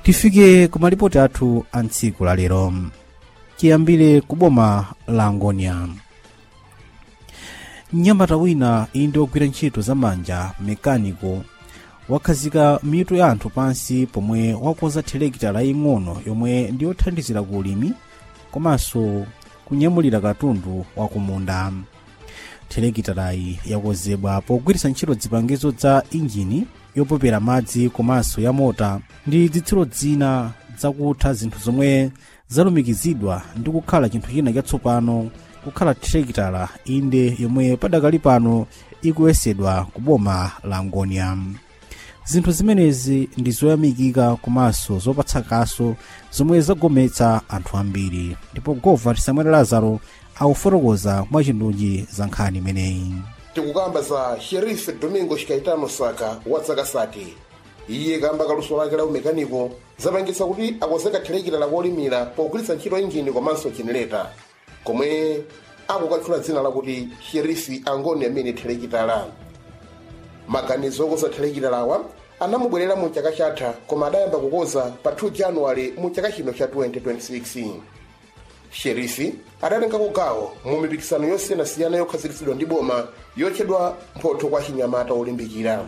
tifike ku malipoti athu a ntsiku la lero chiyambire ku boma la angonia mnyamata wina iyi ndi ogwira ntchito za manja mekaniko wakhazika mitu ya anthu pansi pomwe wakonza thelekita laying'ono yomwe ndi yothandizira ku ulimi komanso kunyamulira katundu wakumunda thelekitalayi yakonzedwa pogwiritsa ntchito zipangizo za injini yopopera madzi komanso ya mota ndi zitsulo zina zakutha zinthu zomwe zalumikizidwa ndi kukhala chinthu china chatsopano kukhala thelekitala inde yomwe padakali pano ikuyesedwa ku boma la angonia zinthu zimenezi ndi zoyamikika komanso zopatsa kaso zomwe zagometsa anthu ambiri ndipo gova samuel lazaro akufotokoza mwachindunji za nkhani imeneyi tikukamba za sherife domingo shikaitano saka wa zaka sati iye kamba kaluso lake la umekaniko zapangitsa kuti akonzeka thelekita lakolimira pogwiritsa ntchito injini komanso jenereta komwe akukatchula dzina lakuti sherifi angoni amene thelekitala maganizo okonza thelekita lawa anamubwerera mu chaka chatha koma adayamba kukonza pa 2 januwale mu chaka chino cha 2026 sherifi adatengako gawo mu mipikisano yosiyanasiyana yokhazikitsidwa ndi boma yotchedwa mphotho kwa chinyamata olimbikira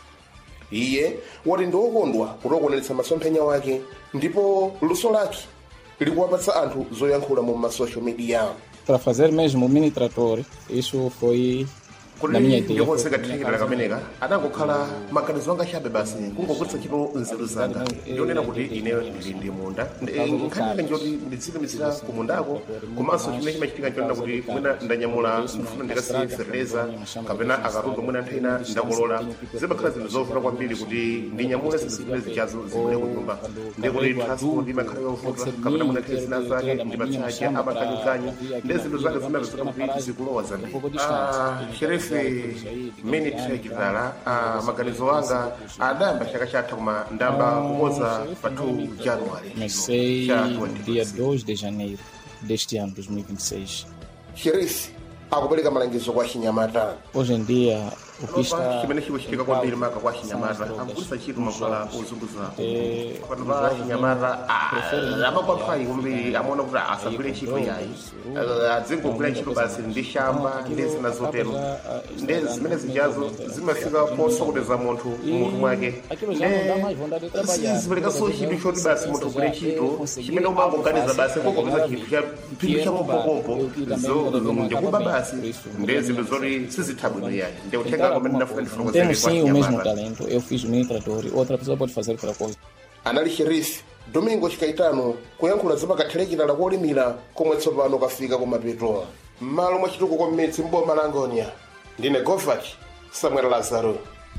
iye wati ndi wokondwa kuti akuonetsa masomphenya wake ndipo luso lake likuwapatsa anthu zoyankhula mu masocial media para fazer mesmo o mini trator isso foi na minha kuti ideia ndikonzeka thelekita kameneka adangokhala maganizo anga chabe basi kungogwiritsa ntchito nzeru zanga ndionena kuti ine ndili ndi munda nkhanike njoti ndidzilimitsira ku mundako komanso chimene chimachitika nchonena kuti mwina ndanyamula ndifuna ndikasiye fertilizer kapena akatundu mwina nthawi ina ndakolola zimakhala zinthu zovuta kwambiri kuti ndinyamule zinthu zimene zichazo zimene ku nyumba ndi kuti transport imakhala yovuta kapena mwina nthawi zina zake ndimatsache amakanyikanya ndi zinthu zake zimapezeka kuti zikulowa zambiri Ah, sherife mini thelekitala maganizo anga adayamba chaka chatha koma ndamba kukonza pa 2 januwari comecei cha dia 2026 2 de janeiro deste ano 2026 sherifi akupereka malangizo kwa chinyamata hoje em dia o que Opa, está chimene chikuchitika kwambiri maka kwa chinyamata akugwiritsa ntchito makwala ozunguza pano pa chinyamata amakwaphayi kwambiri amaona kuti asagwire ntchito yayi Ah, adzingogwira ntchito basi ndi shamba ndi zina zotero ndi zimene zijazo zimafika posokoneza munthu munthu mwake aquilo já não dá mais vontade de trabalhar ziperekaso chinthu choti basi munthu ugwire ntchito chimene umangoganiza basi kokopeza chinthu cha phindu cha kompokompo ndikuba basi ndi zinthu zoti sizitha bwino yayi ndi uthenga kumene ndafuna ndifotokozere temos kwa sim o mesmo chinyamata talento eu fiz o mini trator outra pessoa pode fazer outra coisa anali sherifi domingo chikaitano kuyankhula zapakathelekita lakolimira komwe tsopano kafika kumapeto m'malo mwa chitukuko mmidzi mboma la angonia ndine govach samuel lazaro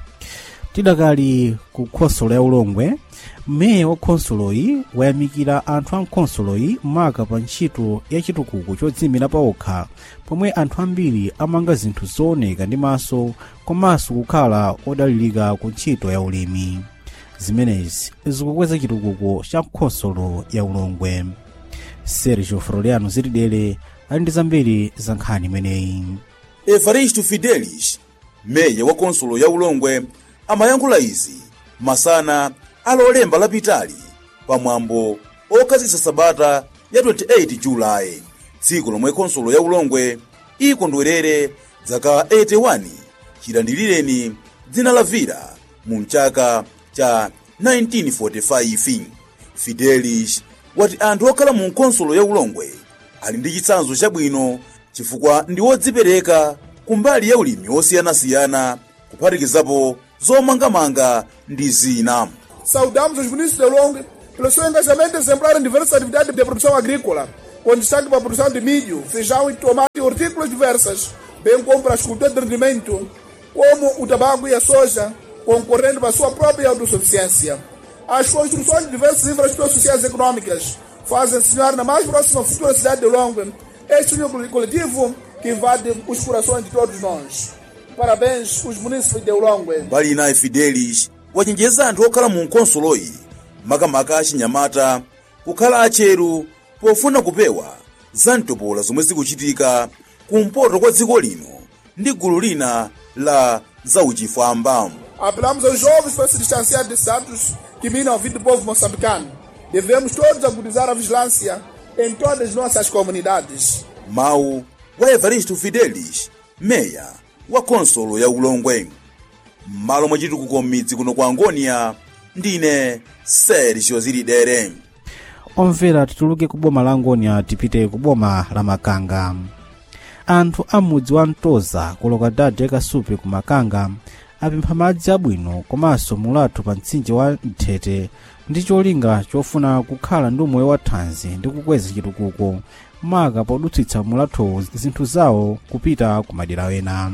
tidakali ku khonsolo ya ulongwe meya wa khonsoloyi wayamikira anthu a mkhonsoloyi maka pa ntchito ya chitukuko chodzimira paokha pomwe anthu ambiri amanga zinthu zooneka ndi maso komanso kukhala odalirika ku ntchito ya ulimi zimenezi zikukweza chitukuko cha khonsolo ya ulongwe sergio froliano zitidere ali ndi zambiri za nkhani imeneyi evaristo fidelis meya wa konsolo ya ulongwe amayankhula izi masana alolemba lapitali pamwambo okhazikitsa sabata ya 28 julayi tsiku lomwe konsolo ya ulongwe ikondwerere zaka 81 chilandilireni dzina la vira mu mchaka cha 1945 fidelis wati anthu okhala mu konsolo ya ulongwe ali ndi chitsanzo chabwino chifukwa ndi wodzipereka kumbali ya ulimi osiyanasiyana kuphatikizapo zomangamanga ndi zina Saudamos os municípios de Longa pelo seu engajamento exemplar em diversas atividades de produção agrícola, com destaque para a produção de milho, feijão e tomate e hortícolas diversas, bem como para as culturas de rendimento, como o tabaco e a soja, concorrendo para a sua própria autossuficiência. As construções de diversas infraestruturas sociais e econômicas fazem sonhar na mais próxima futura cidade de Longa este núcleo coletivo que invade os corações de todos nós. Parabéns, os munícipes de Ulongwe. mbali inayi fidelis wachenjeza anthu okhala mu konsoloyi makamaka achinyamata kukhala acheru pofuna kupewa za mtopola zomwe zikuchitika kumpoto kwa dziko lino ndi gulu lina la zauchifwamba Apelamos aos jovens para se distanciar desses atos que minam a vida do povo moçambicano. Devemos todos agudizar a vigilância em todas as nossas comunidades. mawu wa evaristo fidelis meya wa khonsolo ya ulongwe m'malo mwa chitukuko m'midzi kuno kwa angonia ndine sergio zilidere omvera tituluke ku boma la angonia tipite ku boma la makanga anthu a mudzi wa mtoza kuloka dade kasupe ku makanga apempha madzi abwino komanso mulatho pa mtsinje wa mthete ndi cholinga chofuna kukhala ndi umoyo wa thanzi ndi kukweza chitukuko maka podutsitsa mulatho zinthu zawo kupita ku madera ena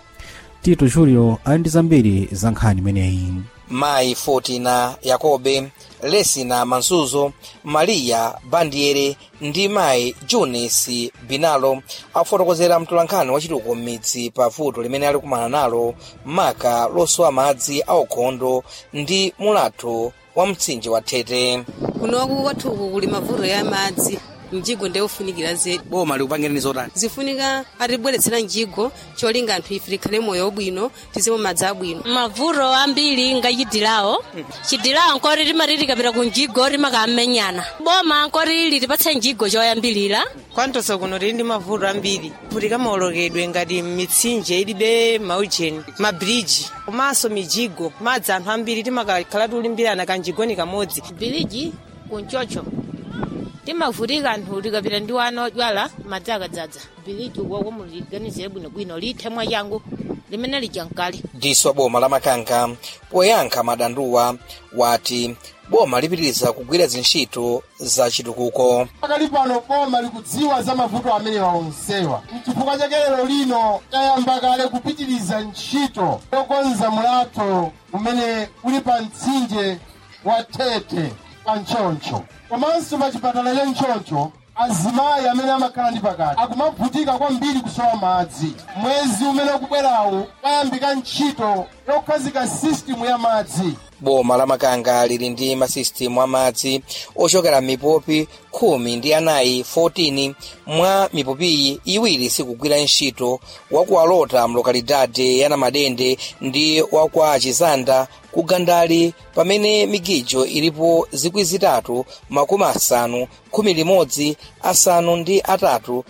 tito julio ali ndi zambiri za nkhani imeneyi mayi fortina yakobe lesina mansuzo mariya bandiere ndi mayi junesi binalo afotokozera mtolankhani wachitukuko m'midzi pa vuto limene ali kumana nalo maka losowa madzi aukhondo ndi mulatho wa mtsinje wa thete kunoku kwathuku kuli mavuto ya madzi mjigo ndiye ufunikira zedi boma likupangirani zotani zifunika atibweretsera mjigo cholinga anthu ife tikhale moyo wabwino tizimwe madzi abwino mavuto ambiri nga chidilawo chidilawo nkoti timati tikapita ku mjigo timakamenyana boma nkoti litipatse mjigo choyambilira kwantosa kuno tili ndi mavuto ambiri kuti kamaolokedwe ngati mitsinje ilibe maujeni mabiriji komanso mijigo madzi anthu ambiri timakakhala tiulimbirana kanjigoni kamodzi biliji kunchocho timavutika anthu tikapita ndi wana odyala madzi akadzadza biliji ukwako muliganizire bwinobwino lithemwa changu limene lija mkali diso boma la makanga poyankha madanduwa wati boma lipitiriza kugwira zintchito za chitukuko pakali pano boma likudziwa za mavuto amene waonsewa mchifukwa chake lero lino tayamba kale kupitiriza ntchito yokonza mulatho umene uli pa mtsinje wa thete pa ntchoncho komanso pa chipatala cha ntchoncho azimayi amene amakhala ndi pakati akumavutika kwambiri kusowa madzi mwezi umene ukubwerawu payambika ntchito yokhazika sistimu ya madzi boma la makanga lili ndi masisitimu amadzi ochokera mipopi khumi ndi anayi 14 mwa mipopiyi iwiri sikugwira ntchito wakualota mlokalidade ya namadende ndi wakwa chizanda ku gandali pamene migijo ilipo zikwi zitatu makumi asanu khumi limodzi asanu ndi atatu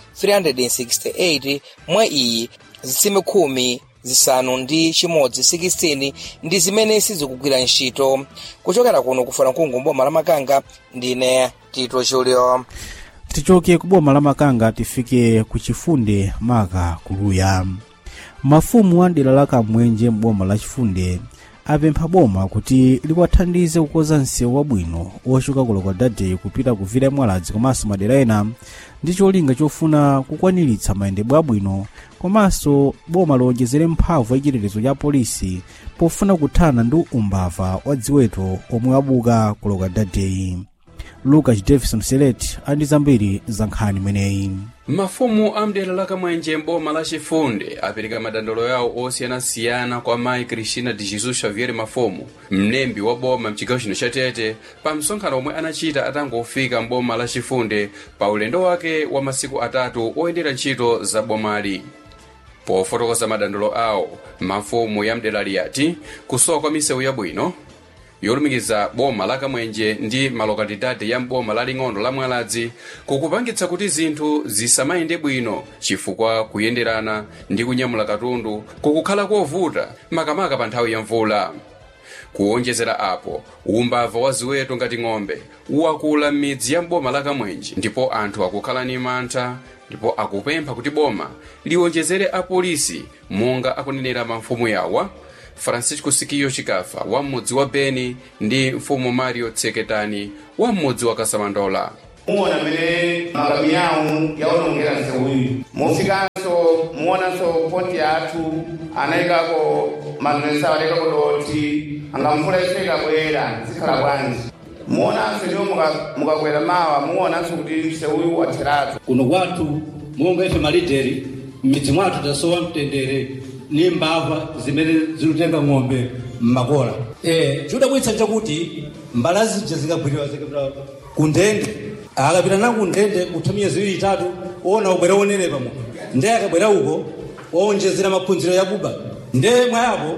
368 mwa iyi zitsime khumi zisanu ndi chimodzi 16 ndi zimene sizikugwira ntchito kuchokera kuno kufuna mkungu mboma la makanga ndine tito julio tichoke ku boma la makanga tifike ku chifunde maka kuluya mafumu a dera la kamwenje m'boma la chifunde apempha boma kuti likwathandize kukonza msewu wabwino wochoka kuloka dade kupita kuvira mwaladzi komanso madera ena ndi cholinga chofuna kukwaniritsa mayendedwe abwino komanso boma lowonjezere mphamvu yachitetezo cha polisi pofuna kuthana ndi umbava wa ziweto omwe wabuka kuloka dadeyi lucas davison selet ali ndi zambiri za nkhani imeneyi mafumu a mdera la kamwenje mboma la chifunde apereka madandaulo yawo osiyanasiyana kwa mayi cristina de jesus xavier mafumu mlembi wa boma mchigawo chino cha tete pa msonkhano omwe anachita atangofika mboma la chifunde pa ulendo wake wa masiku atatu oyendera ntchito za bomali pofotokoza madandaulo awo mafumu ya mdera liyati kusowa kwa misewu yabwino yolumikiza boma la kamwenje ndi malokalidade ya mboma laling'ono la mwaladzi kukupangitsa kuti zinthu zisamayende bwino chifukwa kuyenderana ndi kunyamula katundu kukukhala kovuta makamaka pa nthawi ya mvula kuwonjezera apo umbava wa ziweto ngati ng'ombe wakula m'midzi ya mboma la kamwenje ndipo anthu akukhala ni mantha ndipo akupempha kuti boma liwonjezere apolisi monga akunenera mafumu yawa francisco sikiyo chikafa wa m'mudzi wa beni ndi mfumu mario tseketani wa m'mudzi wa kasamandola muona mene magabi yawo yaonongera nsewuyu mufikanso muonanso poti yathu anayikako magresa alekako doti anga mvula ifika bwera zikhala bwanji muonanso ndiwo mukakwera mawa muonanso kuti msewuyu watheratu kuno kwathu monga ife malideri m'midzi mwathu tasowa mtendere ni mbava zimene zilutenga ng'ombe mmakola eh chidabwitsa chakuti mbala zija zikagwiriwa zikapita kundende akapita na kundende kutha miyezi iwiri itatu ona ubwera onenepa mu nde akabwera uko waonjezera maphunziro ya buba nde mwayapo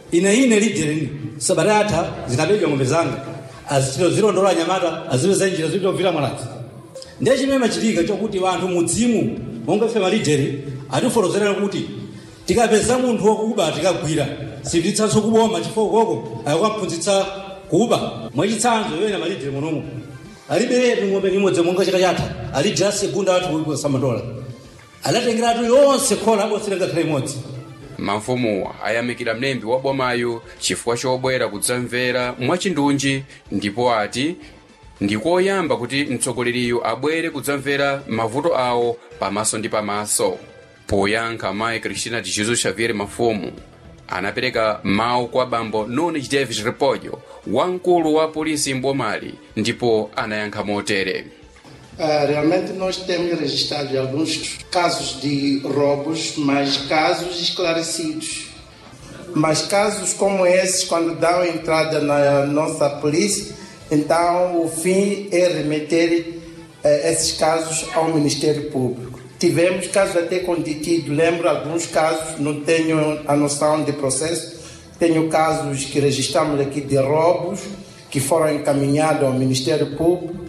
ine ine lidereni sabata atha zinapedwa ng'ombe zanga azichito zilondola anyamata azipeza njira zipita kupita mwaladzi ndiye chimene machitika chokuti anthu mudzimu monga ife malideri atifotokozera kuti tikapeza munthu wokuba tikagwira sititsanso kuboma chifukwa koko ayakamphunzitsa kuba mwachitsanzo yoyena malideri munomu aliberetu ng'ombe imodzi monga chaka chatha alidera segunda athu samandola adatengeratu yonse khola abosera ngakhale imodzi mafumuwa ayamikira mlembi wa bomayo chifukwa chobwera kudzamvera mwachindunji ndipo ati ndikoyamba kuti mtsogoleriyo abwere kudzamvera mavuto awo pamaso ndi pamaso poyankha mayi cristina de jesus xavier mafumu anapereka mawu kwa bambo nunes davis repolho wamkulu wa polisi mbomali ndipo anayankha motere Ah, realmente nós temos registrado alguns casos de roubos, mas casos esclarecidos. Mas casos como esses, quando dão entrada na nossa polícia, então o fim é remeter eh, esses casos ao Ministério Público. Tivemos casos até com detido, lembro alguns casos, não tenho a noção de processo, tenho casos que registramos aqui de roubos que foram encaminhados ao Ministério Público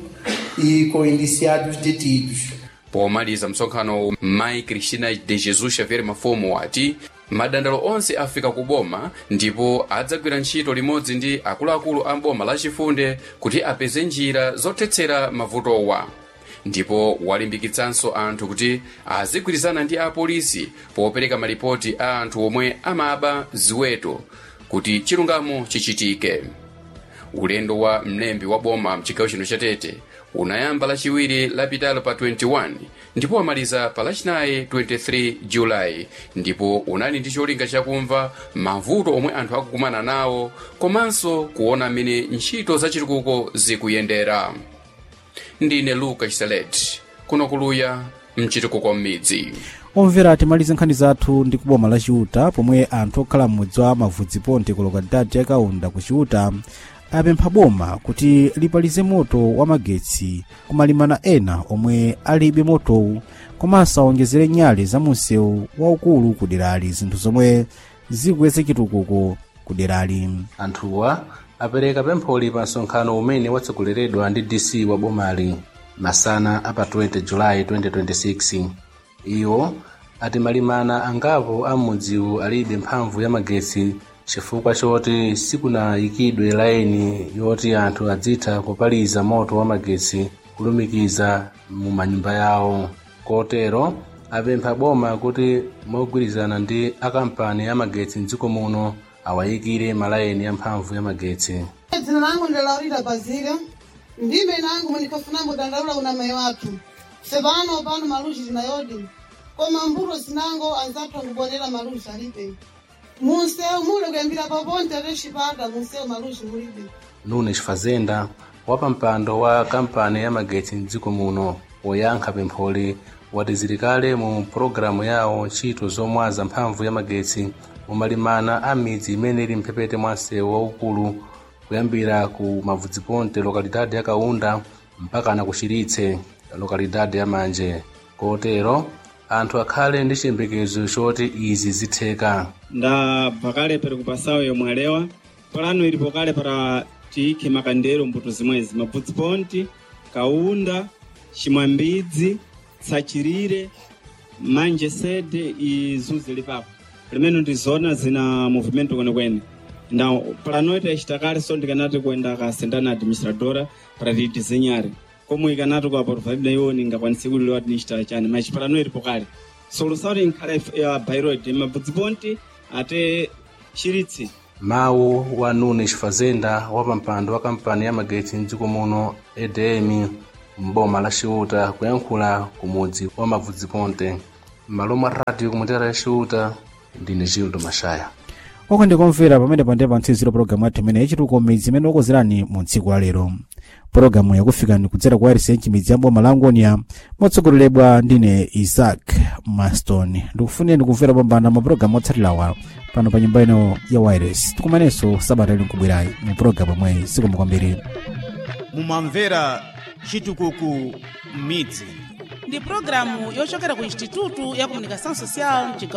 e com indiciados detidos. pomaliza msonkhano mayi cristina de jesus xavier mafumu ati madandalo onse afika ku boma ndipo adzagwira ntchito limodzi ndi akuluakulu a boma lachifunde kuti apeze njira zothetsera mavutowa ndipo walimbikitsanso anthu kuti azigwirizana ndi apolisi popereka malipoti a anthu omwe amaba ziweto kuti chilungamo chichitike ulendo wa mlembi wa boma mchigawo chino chatete unayamba lachiwiri lapitalo pa 21 ndipo wamaliza pa lachinayi 23 julayi ndipo unali ndi cholinga chakumva mavuto omwe anthu akukumana nawo komanso kuona mmene ntchito zachitukuko zikuyendera ndine luka chiselet kuno kuluya mchitukuko m'midzi omvera timalize nkhani zathu ndi kuboma la chiuta pomwe anthu okhala m'mudzi wa mavudziponte ku lokalidadi ya kaunda ku chiuta apempha boma kuti lipalize moto wa magetsi kumalimana ena omwe alibe motowu komanso awonjezere nyale za munsewu waukulu ku derali zinthu zomwe zikukweza chitukuko ku derali anthuwa apereka pempholi pa msonkhano umene watsogoleredwa ndi dc wa bomali masana apa 20 julayi 2026 iwo ati malimana angapo a m'mudziwu alibe mphamvu ya magetsi chifukwa choti sikunayikidwe laini yoti anthu adzitha kupaliza moto wa magetsi kulumikiza mu manyumba yawo kotero apempha boma kuti mogwirizana ndi akampani ya magetsi mdziko muno awayikire malayini ya mphamvu ya magetsi dzina langu ndi laurita bazika ndime nangu munikafunambo dandaula una mai wathu sepano pano maluchi zinayodi koma mbuto zinango anzathu angubonera maluchi alibe munsewu mule kuyambira paponte atexipata munsewu maluchi mulibe nunes fazenda wapampando wa kampani ya magetsi mdziko muno woyankha pempholi wati zilikale mu pologalamu yawo ntchito zomwaza mphamvu ya magetsi mumalimana a midzi imene ili mphepete mwa msewu waukulu kuyambira ku mavudziponte lokalidade ya kaunda mpaka na kuchiritse lokalidade ya manje kotero anthu akhale ndi chiyembekezo choti izi zitheka ndabva kale pari kupasawo yomwe alewa palano ilipo kale para tiyikhe makandelo mbuto zimwezi mabvudziponti kaunda chimwambidzi tsachirire manje sede izuze lipapo limene ndizona zina movimento kwenekwene nda palanoita ichitakale so ndikanati kuenda kasenda na administradora para tidizenyare komwe ikanati kwa porvalida iwoni ngakwanisi kulilewa tinichita chani machi palano ilipo kale solusauti inkhala ya bairoid mabvudziponti ate chiritsi mawu wa nunes fazenda wapampando wa kampani ya magetsi mdziko muno edm mboma la ciuta kuyankhula kumudzi wa mavudziponte m'malo mwa radio kumutera ya ciuta ndine gildo mashaya oko ndikomvera pamene pande pantsiziro pologalamu yathu imene yachitukuko midzi imene okozerani mu tsiku la lero pologalamu yakufikani kudzera kwa rcn midzi ya boma la angonia motsogoleredwa ndine isaac maston ndikufuneni kumvera pambana mapulogalamu otsatirawa pano pa nyumba ino ya wireless tikumanenso sabata ili nkubwerayi mu pologalamu imwe zikomo kwambiri mumamvera chitukuko midzi ndi pulogalamu yochokera ku institutu ya comunicação social mchigawo